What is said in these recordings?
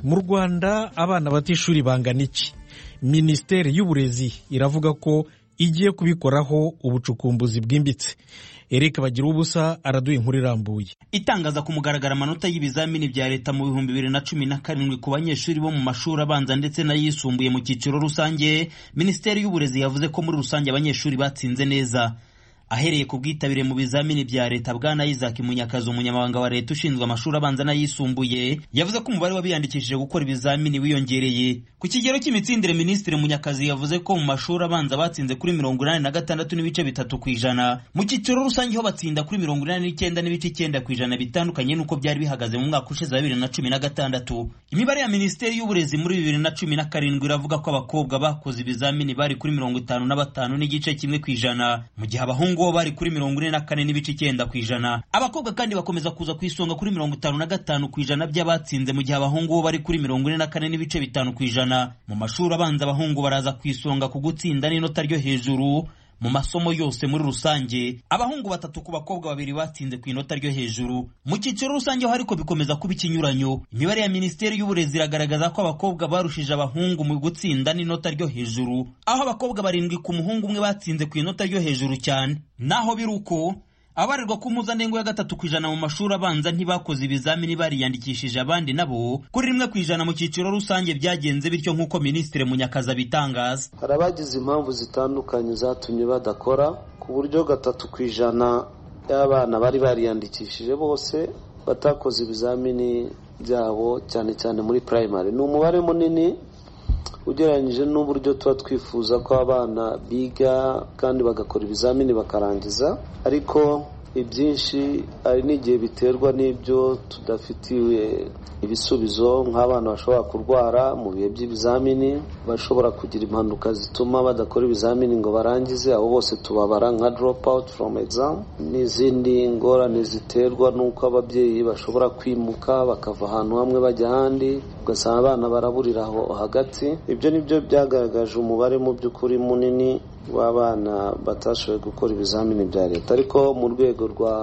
mu rwanda abana bata ishuri bangana iki minisiteri y'uburezi iravuga ko igiye kubikoraho ubucukumbuzi bwimbitse eric bagira ubusa araduha inkuru irambuye itangaza ku mugaragaro amanota y'ibizamini bya leta mu bihumbi bibiri na cumi na karindwi ku banyeshuri bo mu mashuri abanza ndetse n'ayisumbuye mu cyiciro rusange minisiteri y'uburezi yavuze ko muri rusange abanyeshuri batsinze neza ahereye ku bwitabire mu bizamini bya leta bwana isaac munyakazi umunyamabanga wa leta ushinzwe amashuri abanza n'ayisumbuye yavuze ko umubare w'abiyandikishije gukora ibizamini wiyongereye ku kigero cy'imitsindire minisitiri munyakazi yavuze ko mu mashuri abanza batsinze kuri mirongo inani na gatandatu n'ibice bitatu ku ijana mu cyiciro rusange ho batsinda kuri mirongo inani n'icyenda n'ibice icyenda ku ijana bitandukanye n'uko byari bihagaze mu mwaka ushize wa bibiri na cumi na gatandatu imibare ya minisiteri y'uburezi muri bibiri na cumi na karindwi iravuga ko abakobwa bakoze ibizamini bari kuri mirongo itanu na batanu n'igice kimwe ku ijana mu gihe abahungu bo bari kuri mirongo ine na kane n'ibice icyenda ku ijana abakobwa kandi bakomeza kuza ku isonga kuri mirongo itanu na gatanu ku ijana by'abatsinze mu gihe abahungu bo bari kuri mirongo ine na kane n'ibice bitanu ku ijana mu mashuri abanza abahungu baraza ku isonga ku gutsinda n'inota ryo hejuru mu masomo yose muri rusange abahungu batatu ku bakobwa babiri batsinze ku inota ryo hejuru mu cyiciro rusange ho ariko bikomeza kuba ikinyuranyo imibare ya minisiteri y'uburezi iragaragaza ko abakobwa barushije abahungu mu gutsinda n'inota ryo hejuru aho abakobwa barindwi ku muhungu umwe batsinze ku inota ryo hejuru cyane naho biri uko abarirwa ku mpuzandengo ya gatatu ku ijana mu mashuri abanza ntibakoze ibizamini bariyandikishije abandi nabo kuri rimwe ku ijana mu cyiciro rusange byagenze bityo nk'uko minisitiri munyakazi abitangaza hari abagize impamvu zitandukanye zatumye badakora ku buryo gatatu ku ijana y'abana bari bariyandikishije bose batakoze ibizamini byabo cyane cyane muri purayimari ni umubare munini ugereranyije n'uburyo tuba twifuza ko abana biga kandi bagakora ibizamini bakarangiza ariko ibyinshi hari n'igihe biterwa n'ibyo tudafitiwe ibisubizo nk'abana bashobora kurwara mu bihe by'ibizamini bashobora kugira impanuka zituma badakora ibizamini ngo barangize abo bose tubabara nka drop out from exam n'izindi ngorane ziterwa n'uko ababyeyi bashobora kwimuka bakava ahantu hamwe bajya ahandi ugasanga abana baraburira aho hagati ibyo ni byo byagaragaje umubare mu by'ukuri munini w'abana batashoboye gukora ibizamini bya leta ariko mu rwego rwa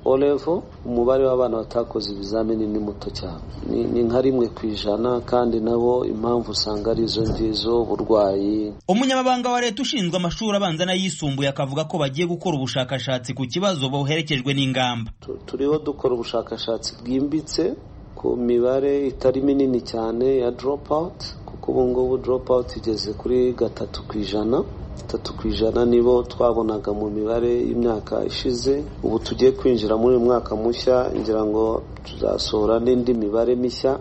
olevo umubare w'abana batakoze ibizamini ni muto cyane ni nka rimwe ku ijana kandi nabo impamvu usanga ari izo ngizo uburwayi umunyamabanga wa leta ushinzwe amashuri abanza n'ayisumbuye akavuga ko bagiye gukora ubushakashatsi ku kibazo boherekejwe n'ingamba turiho dukora ubushakashatsi bwimbitse ku mibare itari minini cyane ya doropawuti kuko ubu ngubu doropawuti igeze kuri gatatu ku ijana tatu ku ijana nibo twabonaga mu mibare y'imyaka ishize ubu tugiye kwinjira muri uyu mwaka mushya ngira ngo tuzasohora n'indi mibare mishya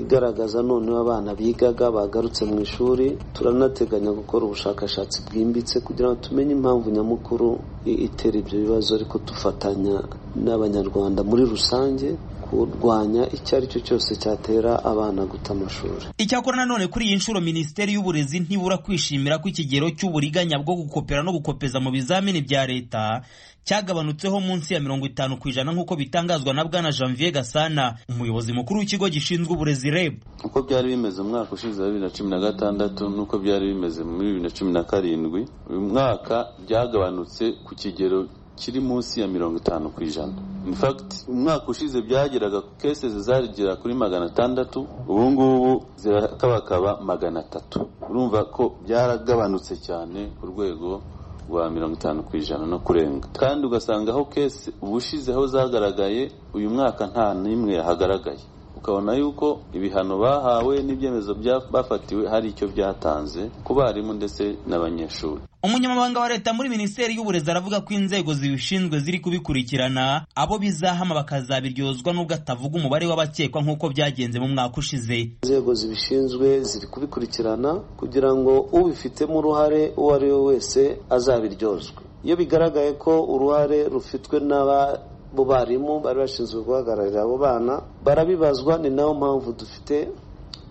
igaragaza noneho abana bigaga bagarutse mu ishuri turanateganya gukora ubushakashatsi bwimbitse kugira ngo tumenye impamvu nyamukuru itera ibyo bibazo ariko dufatanya n'abanyarwanda muri rusange kurwanya icyo ari cyo cyose cyatera abana guta amashuri icyakora nanone kuri iyi nshuro minisiteri y'uburezi ntibura kwishimira ko ikigero cy'uburiganya bwo gukopera no gukopeza mu bizamini bya leta cyagabanutseho munsi ya mirongo itanu ku ijana nk'uko bitangazwa na bwana janvier gasana umuyobozi mukuru w'ikigo gishinzwe uburezi reb uko byari bimeze mu mwaka ushize wa bibiri na cumi na gatandatu n'uko byari bimeze muri bibiri na cumi na karindwi uyu mwaka byagabanutse ku kigero kiri munsi ya mirongo itanu ku ijana in fact umwaka ushize byageraga ku kese zizagera kuri magana atandatu ubu ngubu zirakabakaba magana atatu urumva ko byaragabanutse cyane ku rwego rwa mirongo itanu ku ijana no kurenga kandi ugasanga aho kese ubushizeho zagaragaye uyu mwaka nta n'imwe yahagaragaye ukabona yuko ibihano bahawe n'ibyemezo bafatiwe hari icyo byatanze ku barimu ndetse n'abanyeshuri umunyamabanga wa leta muri minisiteri y'uburezi aravuga ko inzego zibishinzwe ziri kubikurikirana abo bizahama bakazabiryozwa n'ubwo atavuga umubare w'abakekwa nk'uko byagenze mu mwaka ushize inzego zibishinzwe ziri kubikurikirana kugira ngo ubifitemo uruhare uwo ari we wese azabiryozwe iyo bigaragaye ko uruhare rufitwe n'aba bo barimu bari bashinzwe guhagararira abo bana barabibazwa ni nayo mpamvu dufite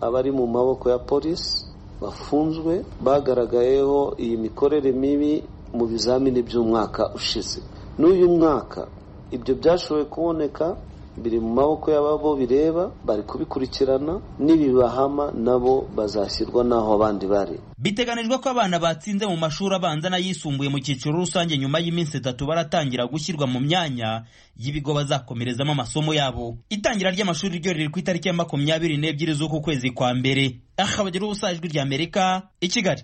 abari mu maboko ya polisi bafunzwe bagaragayeho iyi mikorere mibi mu bizamini by'umwaka ushize n'uyu mwaka ibyo byashoboye kuboneka biri mu maboko y'ababo bireba bari kubikurikirana n'ibibahama nabo bazashyirwa n'aho abandi bari biteganijwe ko abana batsinze mu mashuri abanza n'ayisumbuye mu cyiciro rusange nyuma y'iminsi itatu baratangira gushyirwa mu myanya y'ibigo bazakomerezamo amasomo yabo itangira ry'amashuri ryo riri ku itariki ya makumyabiri n'ebyiri z'uku kwezi kwa mbere aha bagira ubusajwi ry'amerika i kigali